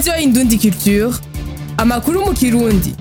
radiyo indundi culture amakuru mu kirundi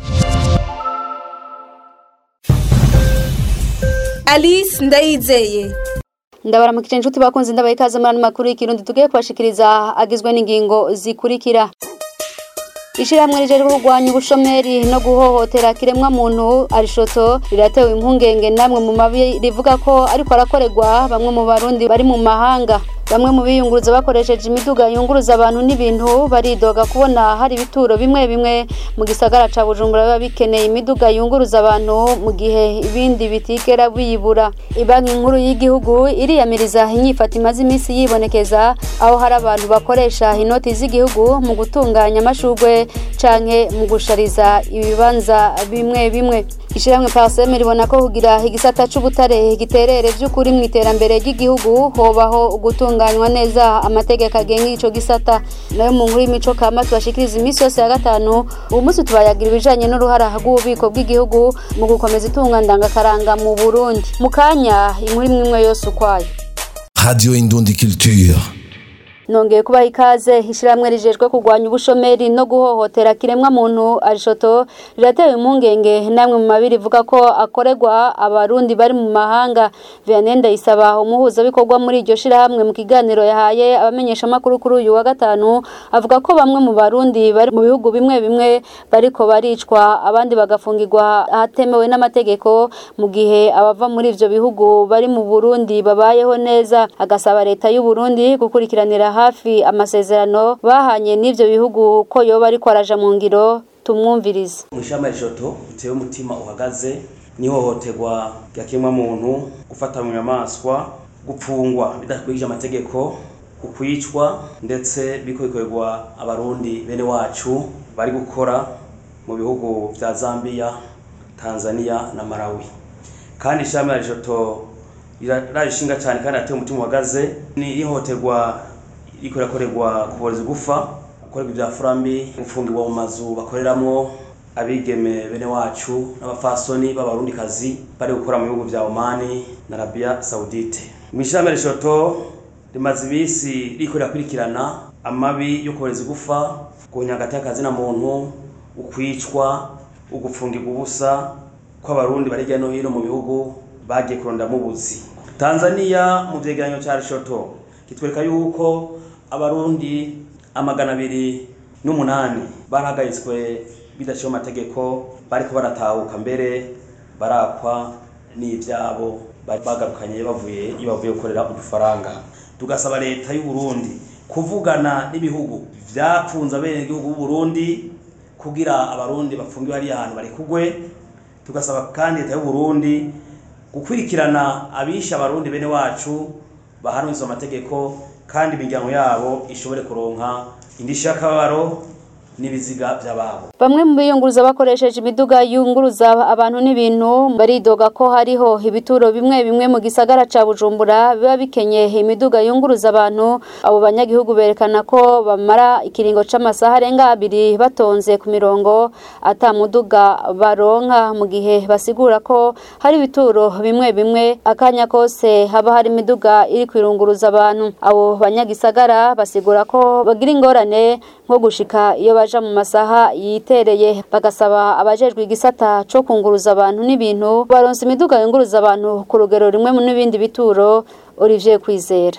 alice ndayizeye ndabaramukije inshuti bakunze ndabaye ikaze muri ano makuru y'ikirundi tugiye kubashikiriza agizwe n'ingingo zikurikira ishyirahamwe rijejwe kurwanya ubushomeri no guhohotera kiremwa muntu arishoto riratewe impungenge namwe mu mabi rivuga ko ariko arakorerwa bamwe mu barundi bari mu mahanga bamwe mu biyunguruza bakoresheje imiduga yunguruza abantu n'ibintu baridoga kubona hari ibituro bimwe bimwe mu gisagara ca bujumbura biba bikeneye imiduga yunguruza abantu mu gihe ibindi bitigera biyibura ibanki nkuru y'igihugu iriyamiriza inyifata imaze iminsi yibonekeza aho hari abantu bakoresha inoti z'igihugu mu gutunganya amashugwe canke mu gushariza ibibanza bimwe bimwe ishyirahamwe paseme ribona ko kugira igisata c'ubutare giterere vy'ukuri mu iterambere ry'igihugu hobaho gutunganywa neza amategeko agenga ico gisata nayo mu nkuru y'imico kama tubashikiriza iminsi yose ya gatanu ubu munsi tubayagira ibijanye n'uruhara rw'ububiko bw'igihugu mu gukomeza itunga ndangakaranga mu burundi mu kanya inkuru imwe imwe yose ukwayo Radio Indundi Culture. nongeye kubaha ikaze ishyirahamwe rijejwe kurwanya ubushomeri no guhohotera kiremwa muntu arishoto riratewe impungenge namwe mu mabiri ivuga ko akorerwa abarundi bari mu mahanga vianney ndayisaba umuhuzabikorwa muri iryo shyirahamwe mu kiganiro yahaye abamenyeshamakuru kuri uyu wa gatanu avuga ko bamwe mu barundi bari mu bihugu bimwe bimwe bariko baricwa abandi bagafungirwa ahatemewe n'amategeko mu gihe abava muri ivyo bihugu bari mu burundi babayeho neza agasaba leta y'u Burundi gukurikiranira hafi amasezerano bahanye n'ivyo bihugu ko yoba ariko araja mu ngiro tumwumvirize mwishamba rishoto utewe umutima uhagaze n'ihohoterwa ryakemwa muntu gufata mu nyamaswa gupfungwa bidakurikije amategeko ukwicwa ndetse biko bikorerwa abarundi bene wacu bari gukora mu bihugu vya Zambia Tanzania na Malawi kandi ishamba rishoto rirarishinga cyane kandi ateye umutima uhagaze ni ihohoterwa riko rirakorerwa kuboreza igufa gukorerwa ibya furambi gufungirwa mu mazu bakoreramwo abigeme bene wacu n'abafasoni b'abarundikazi bari gukora mu bihugu vya Omani na Arabia Saudite mwishamba rishoto rimaze ibisi riko rirakurikirana amabi yo kuboreza igufa guhunyagata y'akazi na muntu ukwicwa ugufungirwa ubusa kw'abarundi bari hirya no hino mu bihugu bagiye kurondamo ubuzi Tanzania mu vyegeranyo ca rishoto kitwereka yuko abarundi amagana abiri n'umunani barahagaritswe bidashiwe amategeko bariko baratahuka mbere barakwa n'ivyabo bari bagarukanye bavuye iyo bavuye gukorera udufaranga tugasaba leta y'u Burundi kuvugana n'ibihugu vyapfunze abenegihugu b'u Burundi kugira abarundi bafungiwe hariya ahantu bari kugwe tugasaba kandi leta y'u Burundi gukurikirana abisha abarundi bene wacu bahanuzwa amategeko kandi imiryango yabo ishobore kuronka indishyi y'akababaro n'ibiziga by'ababo bamwe mu biyunguruza bakoresheje imiduga yunguruza abantu n'ibintu baridoga ko hariho ibituro bimwe bimwe mu gisagara ca bujumbura biba bikenye imiduga yunguruza abantu abo banyagihugu berekana ko bamara ikiringo c'amasaha arenga abiri batonze ku mirongo ata muduga baronka mu gihe basigura ko hari ibituro bimwe bimwe akanya kose haba hari imiduga iri kwirunguruza abantu abo banyagisagara basigura ko bagira ingorane nko gushika iyo baja mu masaha yitereye bagasaba abajejwe igisata co kunguruza abantu n'ibintu baronse imiduga yunguruza abantu ku rugero rimwe n'ibindi bituro Olivier Kwizera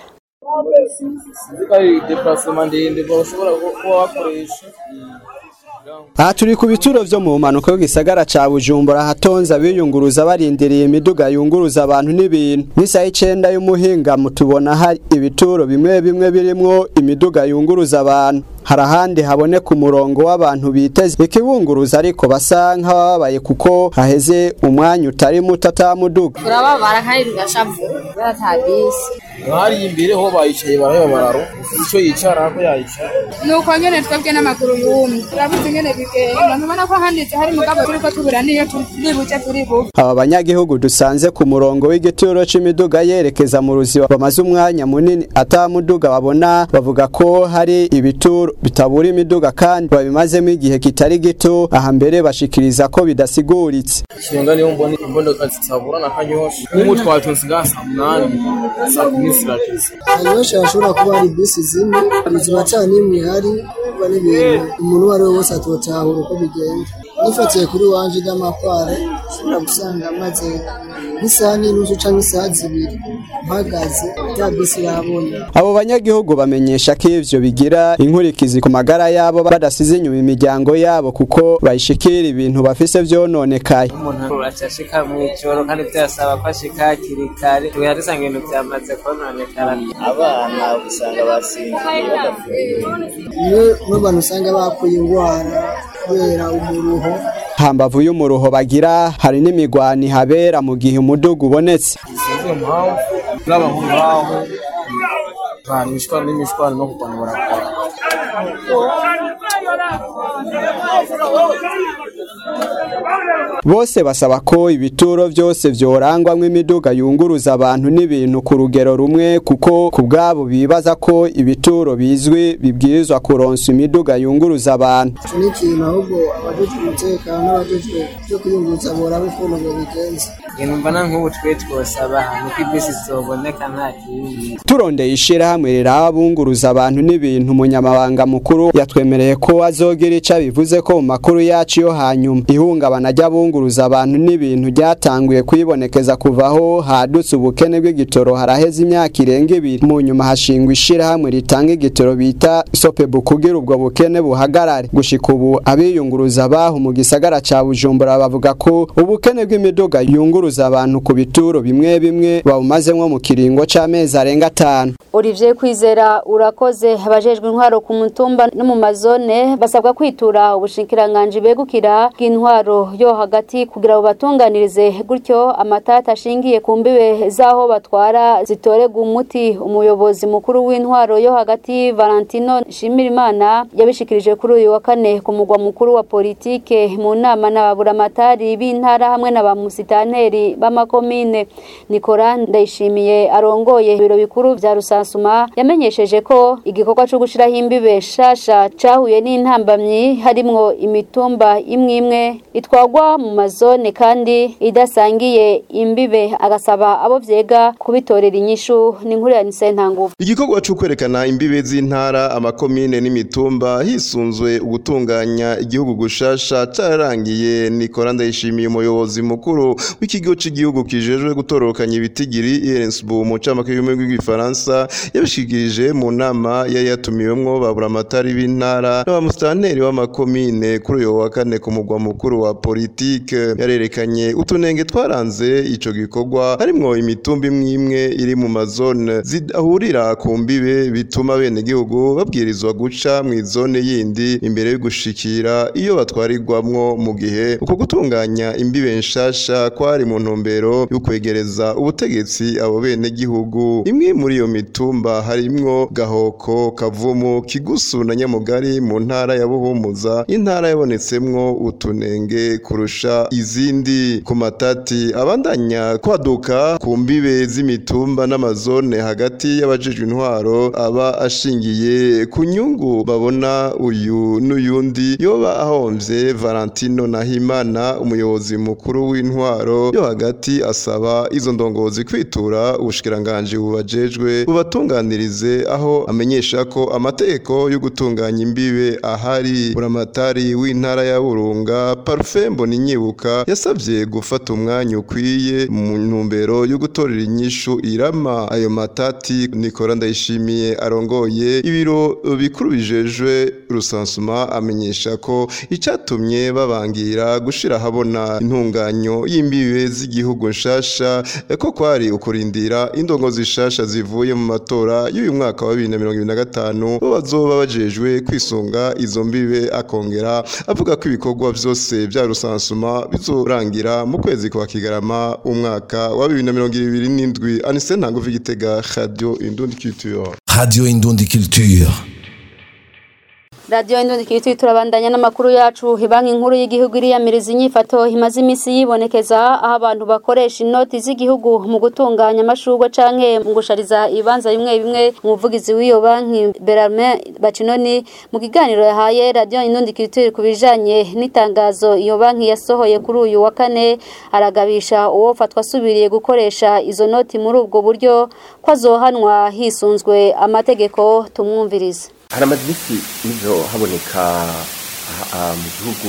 zikari deplacement ndende bashobora kuba bakoresha aha turi ku bituro vyo mu mpanuka w'igisagara ca bujumbura hatonze abiyunguruza barindiriye imiduga yunguruza abantu n'ibintu nk'isaha icenda y'umuhingamo tubona hari ibituro bimwe bimwe birimwo imiduga yunguruza abantu hari ahandi haboneka umurongo w'abantu biteze ikibunguruza ariko basa nk'abababaye kuko haheze umwanya utari muto atamuduga turababara kandi tugashavu batabisi hari imbere ho bayicaye baraheba bararo ico yicara ko yayicara nuko nyene twebwe n'amaguru yumye turabuze ingene bigenda ntubona ko handitse hari mugabo turiko tubura niyo turi buce turi buve aba banyagihugu dusanze ku murongo w'igituro c'imiduga yerekeza mu ruziba bamaze umwanya munini atamuduga babona bavuga ko hari ibituro bitabura imiduga kandi babimazemo igihe kitari gito aha mbere bashikiriza ko bidasiguritse ishinga niyo mbona imbodoka zitabura na kanyosha nk'ubu twatonze ngaha saa munani saa kumi bisi bagize abenshi hashobora kuba hari bisi zimwe ziba ata n'imwe ihari kuba n'ibintu umuntu uwo ari we wese atotahura uko bigenda nifatiye kuri wanje n'amakware ushobora gusanga maze nk'isaha n'inusu cyangwa isaha zibiri mpagaze ya bisi yabona abo banyagihugu bamenyesha ko ivyo bigira inkurikizi ku magara yabo badasize inyuma imiryango yabo kuko bayishikira ibintu bafise vyononekaye umuntu acashika mw'ijoro kandi vyasaba ko ashika hakiri kare tuya dusanga ibintu vyamaze kononekara abana usanga basinziye niyo n'abantu usanga bakuye indwara kubera umuruho hambavu y'umuruho bagira hari n'imigwani habera mu gihe umudugu ubonetse sinzi impamvu n'aba ngaho hari imishwaro n'imishwaro no kurwana barakora bose basaba ko ibituro vyose vyorangwamwo imiduga yunguruza abantu n'ibintu ku rugero rumwe kuko ku bwabo bibaza ko ibituro bizwi bibwirizwa kuronsa imiduga yunguruza abantu icyo ni ikintu ahubwo abajejwe umutekano n'abajejwe byo kuyunguruza boraba ukuntu babigenza ibintu mbona nk'ubu twe twosaba nuko ibisi zoboneka nta kindi turondeye ishirahamwe riraba bunguruza abantu n'ibintu umunyamabanga mukuru yatwemereye ko azogira ico bivuze ko mu makuru yacu yo hanyuma ihungabana ry'abunguruza abantu n'ibintu ryatanguye kwibonekeza kuvaho hadutse ubukene bw'igitoro haraheze imyaka irenga ibiri mu nyuma hashingwa ishirahamwe ritanga igitoro bita sopebu kugira ubwo bukene buhagarare gushika ubu abiyunguruza baho mu gisagara ca bujumbura bavuga ko ubukene bw'imiduga yunguruza abantu ku bituro bimwe bimwe babumazemwo mu kiringo c'amezi arenga atanu Olivier Kwizera urakoze abajejwe intwaro ku mutumba no mu mazone basabwa kwitura ubushikiranganji begukira bw'intwaro yo hagati kugira ngo batunganirize gutyo amatata ashingiye ku mbibe z'aho batwara zitorega umuti umuyobozi mukuru w'intwaro yo hagati Valentino Shimirimana yabishikirije kuri uyu wa kane ku mugwa mukuru wa politike mu nama n'ababuramatari b'intara hamwe na ba musitanteri b'amakomine Nikora Ndayishimiye arongoye ibiro bikuru vya Rusansuma yamenyesheje ko igikorwa cyo gushiraho imbibe shasha cahuye n'intambamyi harimwo imitumba imwe imwe itwagwa mu mazone kandi idasangiye imbibe agasaba abo vyega kubitorera inyishu n'inkuru ya Nisentanguvu igikorwa cyo kwerekana imbibe z'intara amakomine n'imitumba hisunzwe ugutunganya igihugu gushasha cararangiye Nikora Ndayishimiye umuyobozi mukuru w'ikigo cy'igihugu kijejwe gutororokanya ibitigiri IRNSB mu camake y'ubumwe bw'igifaransa yabishikirije mu nama yari yatumiwemwo baburamatari b'intara n'abamusitanteri w'amakomine kuri uyu wa kane ku mugwa mukuru wa politike yarerekanye utunenge twaranze ico gikorwa harimwo imitumba imwe imwe iri mu mazone zidahurira ku mbibe bituma bene gihugu babwirizwa guca mu izone yindi imbere yo gushikira iyo batwarirwamwo mu gihe uko gutunganya imbibe nshasha kwari mu ntumbero yo kwegereza ubutegetsi abo bene gihugu imwe muri iyo mitumba harimwo gahoko kavumu kigusu na nyamugari mu ntara ya buhumuza intara yabonetsemwo utunenge kurusha izindi ku matati abandanya kwaduka ku mbibe z'imitumba n'amazone hagati y'abajejwe intwaro aba ashingiye ku nyungu babona uyu n'uyundi yoba ahomvye Valentino Nahimana umuyobozi mukuru w'intwaro yo hagati asaba izo ndongozi kwitura ubushikiranganje bubajejwe bubatunganirize aho amenyesha ko amategeko yo gutunganya imbibe ahari buramatari w'intara ya Burunga Parfait Mboninyibuka yasavye gufata umwanya ukwiye mu ntumbero yo gutorera inyishu irama ayo matati Nikora Ndayishimiye arongoye ibiro bikuru bijejwe rusansuma amenyesha ko icatumye babangira gushira habona intunganyo y'imbibe z'igihugu nshasha ko kwari ukurindira indongozi zishasha zivuye mu matora y'uyu mwaka wa 2025 bo bazoba bajejwe kwisunga izo mbibe akongera avuga ko ibikorwa vyose vya rusansuma bizorangira mu kwezi kwa Kigarama umwaka wa 2027 Anise Ntanguvu Gitega Radio Indundi Culture Radio Indundi Culture. radiyo indundikiri turabandanya n'amakuru yacu banki nkuru y'igihugu iriyamiriza inyifato imaze iminsi yibonekeza aho abantu bakoresha inoti z'igihugu mu gutunganya amashurwe canke mu gushariza ibibanza bimwe bimwe umuvugizi w'iyo banki Berarme Bacinoni mu kiganiro yahaye radiyo indundikiri ku bijanye n'itangazo iyo banki yasohoye kuri uyu wa kane aragabisha uwo fatwa asubiriye gukoresha izo noti muri ubwo buryo ko azohanwa hisunzwe amategeko tumwumvirize hari amadirisi nizo haboneka mu gihugu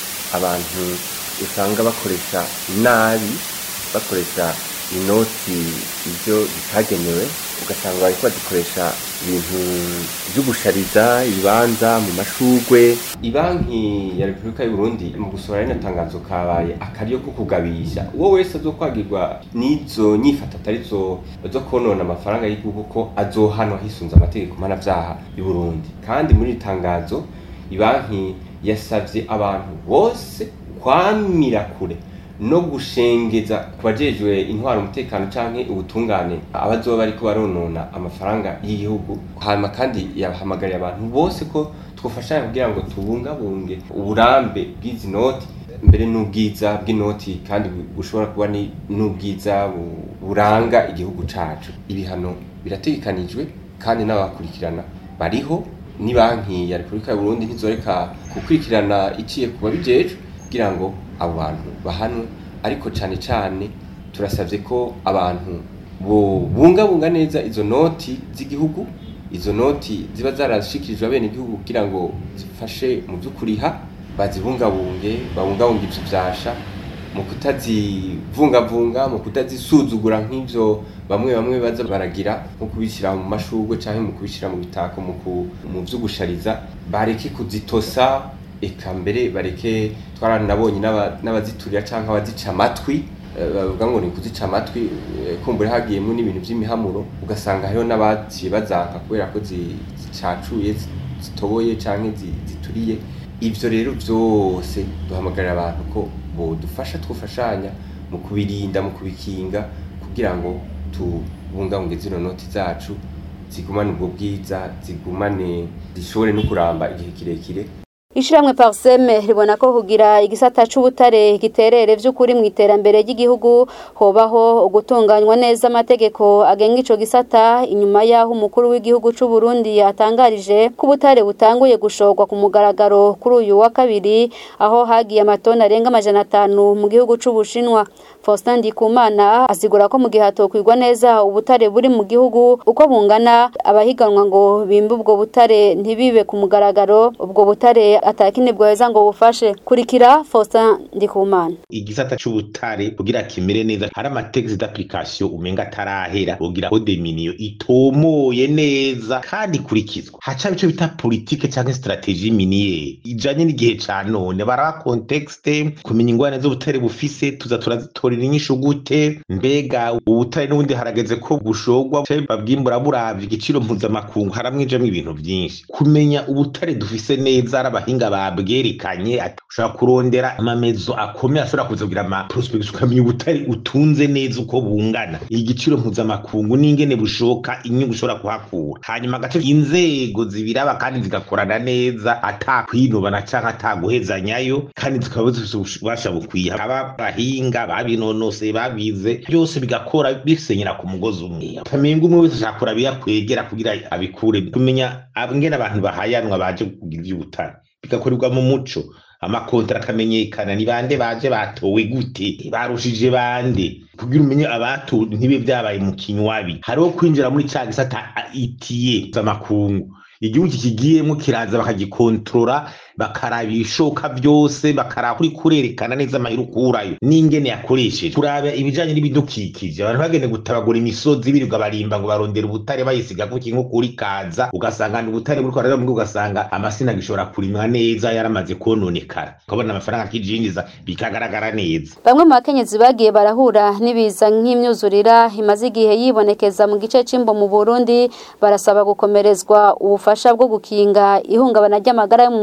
abantu usanga bakoresha nabi bakoresha inoti ibyo bitagenewe ugasanga bari bazikoresha ibintu byo gushariza ibibanza mu mashugwe ibanki ya repubulika y'u Burundi mu gusohora rino tangazo kabaye akaryo ko kugabisha uwo wese azokwagirwa n'izo nyifata atari zo zo konona amafaranga y'igihugu ko azohanwa hisunze amategeko mpanavyaha y'u Burundi kandi muri iri tangazo ibanki yasavye abantu bose kwamira kure no gushengeza ku bajejwe intwara umutekano canke ubutungane abazoba bariko baronona amafaranga y'igihugu hanyuma kandi yahamagariye abantu bose ko twofashanya kugira ngo tubungabunge uburambe bw'izi noti mbere n'ubwiza bw'inoti kandi bushobora kuba n'ubwiza buranga igihugu cacu ibihano birategekanijwe kandi n'abakurikirana bariho ni banki ya repubulika y'u Burundi ntizoreka gukurikirana iciye ku babijejwe kugira ngo abo bantu bahanwe ariko cyane cyane turasabye ko abantu bungabunga neza izo noti z'igihugu izo noti ziba zarashikirijwe abene igihugu kugira ngo zifashe mu by'ukuriha bazibungabunge babungabunge ibyo byasha mu kutazivungavunga mu kutazisuzugura nk'ibyo bamwe bamwe baza baragira nko kubishyira mu mashugwe cyangwa mu kubishyira mu bitako mu byo gushariza bareke kuzitosa eka mbere bareke twaranabonye n'abaziturira cyangwa abazica amatwi bavuga ngo ni kuzica amatwi kumbura hagiyemo n'ibintu by'imihamuro ugasanga hariho n'abaciye bazanka kubera ko zicacuye zitoboye cyangwa zituriye ibyo rero byose duhamagarira abantu ko bodufasha twufashanya mu kubirinda mu kubikinga kugira ngo tubungabunge zino noti zacu zigumane ubwo bwiza zigumane zishobore no kuramba igihe kirekire Ishiramwe Parseme ribona ko kugira igisata c'ubutare giterere vy'ukuri mu iterambere ry'igihugu hobaho gutunganywa neza amategeko agenga ico gisata inyuma yaho umukuru w'igihugu c'u Burundi yatangarije ko ubutare butanguye gushorwa ku mugaragaro kuri uyu wa kabiri aho hagiye amatoni arenga amajana atanu mu gihugu c'u Bushinwa Faustin Ndikumana asigura ko mu gihe hatokwirwa neza ubutare buri mu gihugu uko bungana abahiganwa ngo bimbe ubwo butare ntibibe ku mugaragaro ubwo butare atakine bweza ngo bufashe kurikira Faustin Ndikumana igisata c'ubutare kugira kimere neza hari amategeko d'application umenga atarahera kugira code miniyo itomoye neza kandi kurikizwa haca bico bita politique canke strategie miniere ijanye n'igihe ca none baraba contexte kumenya ingwane z'ubutare bufise tuza turazitorera inyishu gute mbega ubutare n'ubundi harageze ko bushogwa babwimbura buravye igiciro mpuzamakungu haramwijemwo ibintu vyinshi kumenya ubutare dufise neza abahinga babwerekanye ushobora kurondera amamezo akomeye ashobora kuza kugira ama prospects ukamenya ubutare utunze neza uko bungana igiciro mpuzamakungu n'ingene bushoka inyungu ushobora kuhakura hanyuma agace inzego zibiraba kandi zigakorana neza atakwinubana canke ataguhezanyayo kandi zikaba zifise ububasha bukwiye aba bahinga babinonose babize byose bigakora bisenyera ku mugozi umwe utamenga umwe wese ashaka kuraba kwegera kugira abikure kumenya ngene abantu bahayanwa baje kugira ivy'ubutare bigakorerwa mu muco amakontara akamenyekana ni bande baje batowe gute barushije bande kugira umenye abatowe ntibe byabaye mu kinywabi hariho kwinjira muri ca gisata itiye z'amakungu igihugu kikigiyemo kiraza bakagikontorora bakaraba ibishoka byose bakaraba kuri kurerekana neza amahera ukurayo n'ingene yakoresheje kuraba ibijanye n'ibidukikije abantu bagende gutabagura imisozi birirwa barimba ngo barondera ubutare bayisiga kuki nko kuri kaza ugasanga ni ubutare buriko baraza mbwo ugasanga amasina gishobora kurimwa neza yaramaze kononekara ukabona amafaranga akijinjiza bikagaragara neza bamwe mu bakenyezi bagiye barahura n'ibiza nk'imyuzurira imaze igihe yibonekeza mu gice c'imbo mu Burundi barasaba gukomerezwa ubufasha bwo gukinga ihungabana ry'amagara yo mu mutwe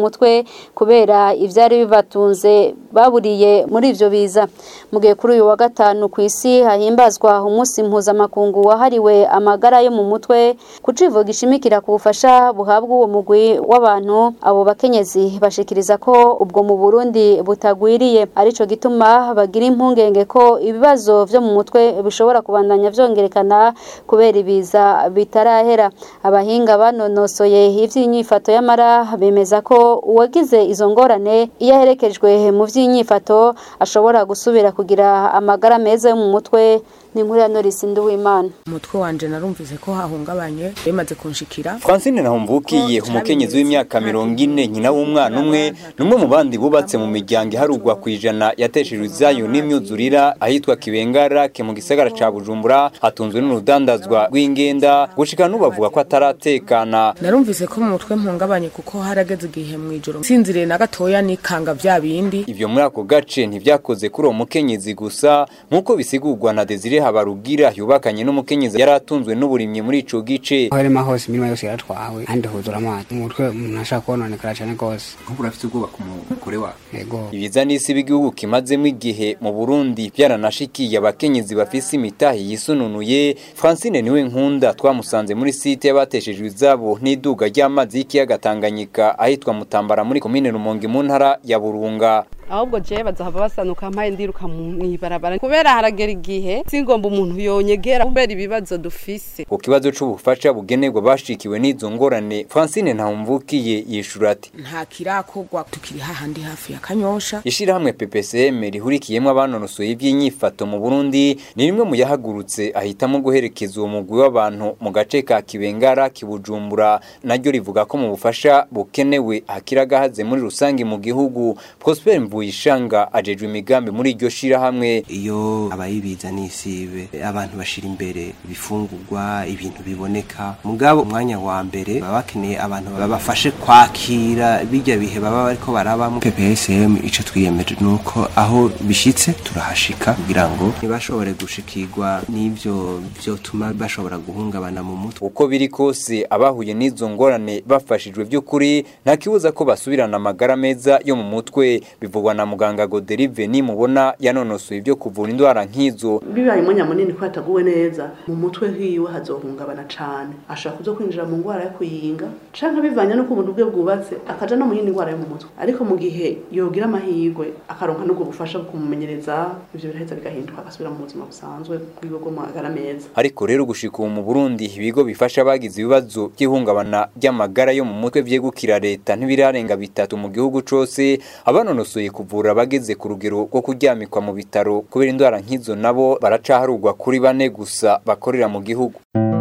kubera ivyari bibatunze baburiye muri ivyo biza mu gihe kuri uyu wa gatanu ku isi hahimbazwa umunsi mpuzamakungu wahariwe amagara yo mu mutwe ku civugo gishimikira ku bufasha buhabwa uwo mugwi w'abantu abo bakenyezi bashikiriza ko ubwo mu Burundi butagwiriye arico gituma bagira impungenge ko ibibazo vyo mu mutwe bishobora kubandanya vyongerekana kubera ibiza bitarahera abahinga banonosoye ivy'inyifato y'amara bemeza ko uwagize izo ngorane iyo aherekejwe mu vy'inyifato ashobora gusubira kugira amagara meza yo mu mutwe ni inkuru ya Norris Nduwimana umutwe wanje narumvise ko hahungabanye bimaze kunshikira Francine Nahumvukiye umukenyezi w'imyaka mirongo ine nyina w'umwana umwe numwe mu bandi bubatse mu miryango iharugwa ku ijana yateshejwe izayo n'imyuzurira ahitwa Kibengara ke mu gisagara ca Bujumbura hatunzwe n'urudandazwa rw'ingenda gushika n'ubavuga ko ataratekana narumvise ko mu mutwe mpungabanye kuko harageze igihe mu ijoro sinziriye na gatoya nikanga vya bindi ivyo muri ako gace ntivyakoze kuri uwo mukenyezi gusa nk'uko bisigurwa na Desire Habarugira yubakanye n'umukenyezi yari atunzwe n'uburimyi muri ico gice harimo hose imirimo yose yaratwawe kandi huzura amazi umutwe umuntu ashaka kononekara cyane rwose nk'ubu urafite ubwoba ku mugore wawe yego ibiza n'isi b'igihugu kimazemo igihe mu Burundi byaranashikiye abakenyezi bafise imitahi yisununuye Francine niwe nkunda twamusanze muri site y'abateshejwe izabo n'iduga ry'amazi y'ikiyaga Tanganyika ahitwa Mutambara muri komine Rumonge mu ntara ya Burunga ahubwo je bazahava basanuka mpaye ndiruka mw'ibarabara kubera haragera igihe singomba umuntu yonyegera kubera ibibazo dufise ku kibazo c'ubufasha bugenerwa bashikiwe n'izo ngorane Francine Ntahumvukiye yishura ati nta kirakorwa tukiri hahandi hafi ya kanyosha ishirahamwe PPCM rihurikiyemwo abanonosoye ivy'inyifato mu Burundi ni rimwe mu yahagurutse ahitamo guherekeza uwo mugwi w'abantu mu gace ka Kibengara kibujumbura naryo rivuga ko mu bufasha bukenewe hakiragahaze muri rusangi mu gihugu Prosper Mvuyishanga ajejwe imigambi muri iryo shirahamwe iyo abayibiza n'isibe abantu bashira imbere ibifungurwa ibintu biboneka mugabo umwanya wa mbere baba bakeneye abantu babafashe kwakira bijya bihe baba bariko barabamo PPSM ico twiyemeje nuko aho bishitse turahashika kugira ngo ntibashobore gushikirwa n'ivyo vyotuma bashobora guhungabana mu mutwe uko biri kose abahuye n'izo ngorane bafashijwe by'ukuri nta kibuza ko basubirana amagara meza yo mu mutwe bivugwa na muganga Goderive ni mubona yanonosoye ibyo kuvura indwara nk'izo bibaye umwanya munini ko hataguwe neza mu mutwe hiwe hazohungabana cane ashobora kuza kwinjira mu ngwara yo kuyinga canke bivanye n'uko umuntu bwe bwubatse akaja no mu yindi ngwara yo mu mutwe ariko mu gihe yogira amahirwe akaronka n'ubwo bufasha bwo kumumenyereza ivyo biraheza bigahinduka agasubira mu buzima busanzwe bwiwe bwo magara meza ariko rero gushika ubu mu Burundi ibigo bifasha abagize ibibazo by'ihungabana ry'amagara yo mu mutwe vyegukira leta ntibirarenga bitatu mu gihugu cose abanonosoye kuvura abageze ku rugero rwo kuryamikwa mu bitaro kubera indwara nk'izo nabo baracaharugwa kuri bane gusa bakorera mu gihugu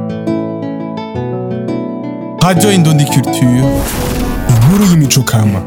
Radio Indundi Culture inkuru y'imico kama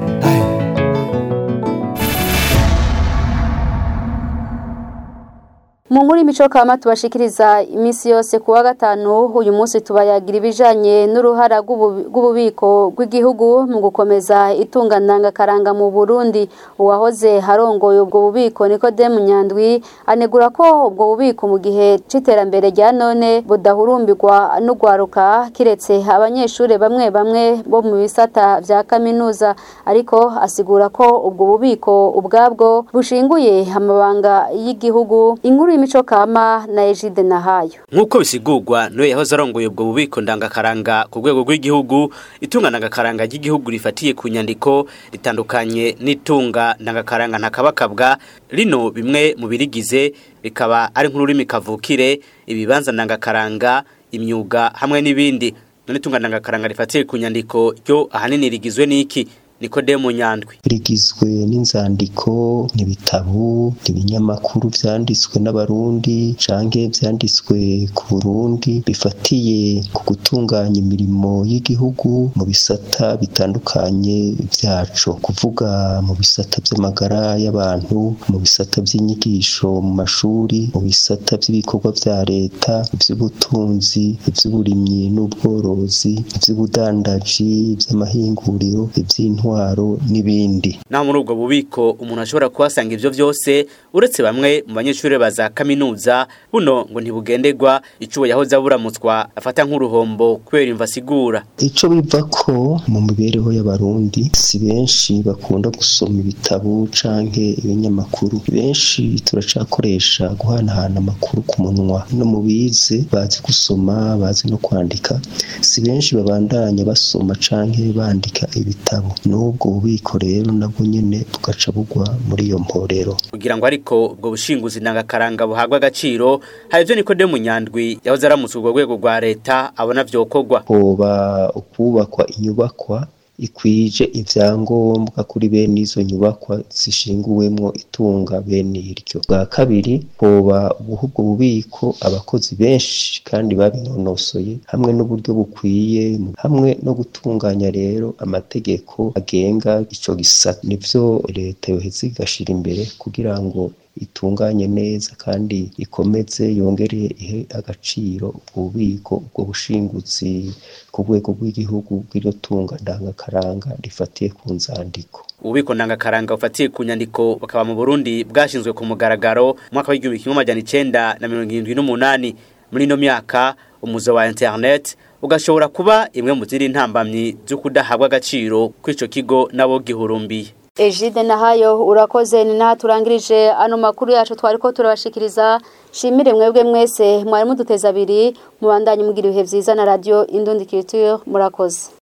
mu nkuru y'imico kama tubashikiriza iminsi yose ku wa gatanu uyu munsi tubayagira ibijanye n'uruhara rw'ububiko bw'igihugu mu gukomeza itunganangakaranga mu Burundi uwahoze harongoye ubwo bubiko Nikodemu Nyandwi anegura ko ubwo bubiko mu gihe c'iterambere rya none budahurumbirwa n'ugwaruka kiretse abanyeshuri bamwe bamwe bo mu bisata vya kaminuza ariko asigura ko ubwo bubiko ubwabwo bushinguye amabanga y'igihugu inkuru y'imico kama na Ejide Nahayo nk'uko bisigurwa niwe yahoze arongoye ubwo bubiko ndangakaranga ku rwego rw'igihugu itunga ndangakaranga ry'igihugu rifatiye ku nyandiko ritandukanye n'itunga ndangakaranga ntakabakabwa rino bimwe mu birigize rikaba ari nk'ururimi kavukire ibibanza ndangakaranga imyuga hamwe n'ibindi none itunga ndangakaranga rifatiye ku nyandiko ryo ahanini rigizwe n'iki Nikodemu Nyandwi rigizwe n'inzandiko n'ibitabo ibinyamakuru vyanditswe n'abarundi canke vyanditswe ku Burundi bifatiye ku gutunganya imirimo y'igihugu mu bisata bitandukanye vyaco kuvuga mu bisata vy'amagara y'abantu mu bisata vy'inyigisho mu mashuri mu bisata vy'ibikorwa vya leta ivy'ubutunzi ivy'uburimyi n'ubworozi ivy'ubudandaji ivy'amahinguriro ivy'intwaro intwaro n'ibindi naho muri ubwo bubiko umuntu ashobora kuhasanga ivyo vyose uretse bamwe mu banyeshuri baza kaminuza buno ngo ntibugenderwa icubo yahoze aburamutswa afata nk'uruhombo kubera imva asigura ico biva ko mu mibereho y'abarundi si benshi bakunda gusoma ibitabo canke ibinyamakuru benshi turacakoresha guhanahana amakuru ku munwa no mu bize bazi gusoma bazi no kwandika si benshi babandanya basoma canke bandika ibitabo n'ubwo bubiko rero nabwo nyene bugaca bugwa muri iyo mporero kugira ngo ariko ubwo bushinguzi ndangakaranga buhabwa agaciro hari ivyo Nikodemu Nyandwi yahoze aramutse urwo rwego rwa leta abona vyokorwa hoba ukubakwa inyubakwa ikwije ivyangombwa kuri bene izo nyubakwa zishinguwemwo itunga bene iryo bwa kabiri hoba ubuha ubwo bubiko abakozi benshi kandi babinonosoye hamwe n'uburyo bukwiye hamwe no gutunganya rero amategeko agenga ico gisata nivyo leta yoheza igashira imbere kugira ngo itunganye neza kandi ikomeze yongere ihe agaciro ubwo bubiko ubwo bushinguzi ku rwego rw'igihugu bw'iryo tunga ndangakaranga rifatiye ku nzandiko ububiko ndangakaranga bufatiye ku nyandiko bakaba mu Burundi bwashinzwe ku mugaragaro mu mwaka w'igihumbi kimwe amajana icenda na mirongo irindwi n'umunani muri ino myaka umuzo wa internet ugashobora kuba imwe mu ziri ntambamyi zo kudahabwa agaciro kw'ico kigo nabo gihurumbiye Ejide Nahayo urakoze ni naha turangirije ano makuru yacu twariko turabashikiriza shimire mwebwe mwese mwari muduteza abiri mubandanye mugira ibihe vyiza na radio Indundi Culture murakoze